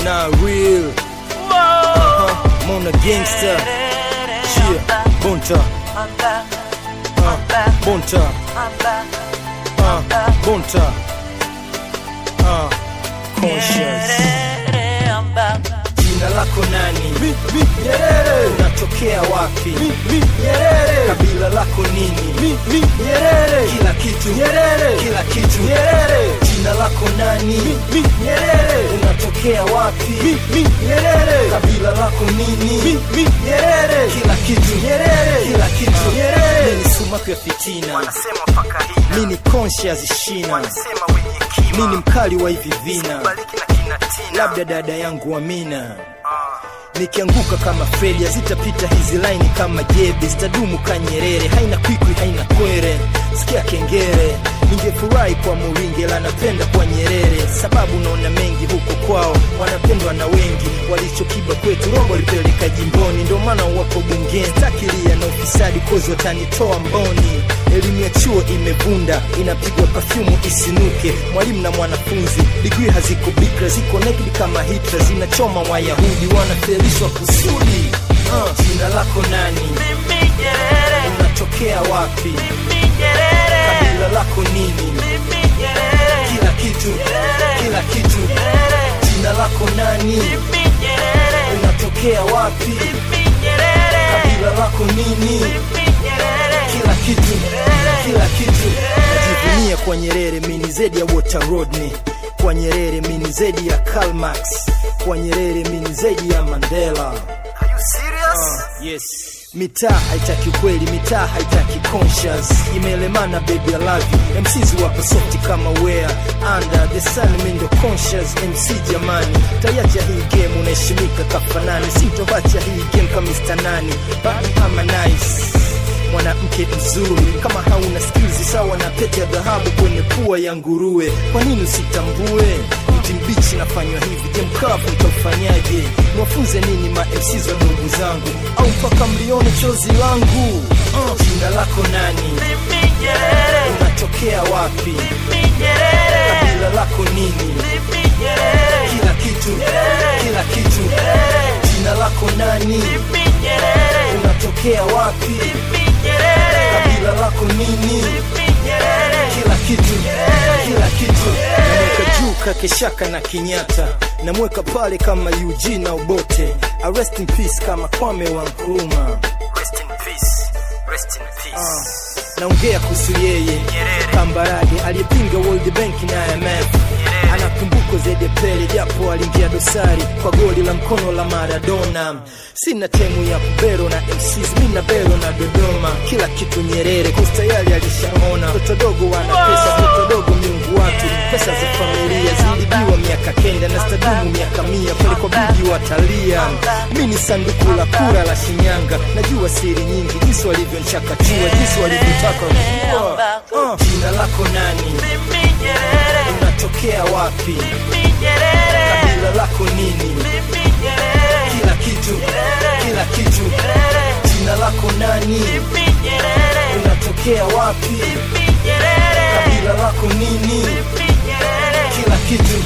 not real. Uh, Mona gangster. Yeah, Bunta. Uh, Bunta. Uh, Bunta. Uh, conscious. Jina lako nani? Mi, mi, Nyerere. Unatokea wapi? Mi, mi, Nyerere. Kabila lako nini? Mi, mi, Nyerere. Kila kitu Nyerere. kila kitu Nyerere. Jina lako nani? Mi, mi, Nyerere. Unatokea wapi? Mi, mi, Nyerere. Kabila lako Mi, nini? mi, Nyerere. Kila kitu Nyerere. kila kitu Nyerere. Mimi ni sumaku ya fitina, Wanasema mpaka hina mimi ni conscious shina, Wanasema wenye kima mimi ni mkali wa hivi vina, Bariki na kina tina labda dada yangu Amina Ah. nikianguka kama Fredi zitapita hizi laini kama jebe, zitadumu ka Nyerere, haina kwikwi haina kwere, sikia kengere. Ningefurahi kwa Muringe, la napenda kwa Nyerere, sababu naona mengi huko kwao, wanapendwa na wengi. Walichokiba kwetu Rombo lipeleka jimboni, ndio maana wako bungeni. Takilia na ufisadi kozi watanitoa mboni. Elimu ya chuo imevunda, inapigwa pafyumu isinuke. Mwalimu na mwanafunzi, digrii haziko bikra, ziko naked kama Hitler, zinachoma Wayahudi, wanafelishwa kusudi. Uh, jina lako nani? Mimi Nyerere Unatokea wapi? Mimi Nyerere Kabila lako nini? Mimi Nyerere Kila kitu, kila kitu. Jina lako nani? Mimi Nyerere Unatokea wapi? Mimi Nyerere Kabila lako nini? Mimi Nyerere kila kitu kila kitu najivunia kwa nyerere mini zedi ya water rodney kwa nyerere mini zedi ya Karl Marx kwa nyerere mini zedi ya mandela Are you serious? yes mitaa haitaki kweli mitaa haitaki conscious imelemana baby I love you MCs wapo softi kama wea under the sun mindo conscious MC jamani tayacha hii game unaheshimika kafanani sintovacha hii game kama Mr. nani baki ama nice mwanamke mzuri kama hauna skills sawa na pete ya dhahabu kwenye pua ya nguruwe kwa nini usitambue mti mbichi nafanywa hivi je mkavu mtafanyaje niwafunze nini ma MCs wa ndugu zangu au mpaka mlione chozi langu uh, jina lako nani Mimi Nyerere unatokea wapi Mimi Nyerere kabila lako nini Mimi Nyerere kila kitu kila kitu jina lako nani Mimi Nyerere unatokea wapi Mimi Nyerere kabila lako nini Mimi Nyerere kila kitu kila kitu namweka juu kakeshaka na kinyata namweka pale kama UG na ubote A rest in peace kama kwame wa nkruma Rest in peace Rest in peace naongea kuhusu yeye kambarage aliyepinga world bank na IMF anakumbukwa zaidi ya pele japo aliingia dosari kwa goli la mkono la maradona sina temu ya kubero na MCs mi na bero na dodoma kila kitu nyerere kustayali alishaona toto dogo wana pesa toto dogo miungu watu pesa za familia zilibiwa miaka kenda na stadumu miaka mia pale kwa bigi watalia mi ni sanduku la kura la shinyanga najua siri nyingi jinsi walivyonchakachua jinsi walivyotaka uh, jina lako nani Mimi Nyerere unatokea wapi Mimi Nyerere kabila lako nini Mimi Nyerere kila kitu kila kitu jina lako nani Mimi Nyerere unatokea wapi Mimi Nyerere kabila lako nini Mimi Nyerere kila kitu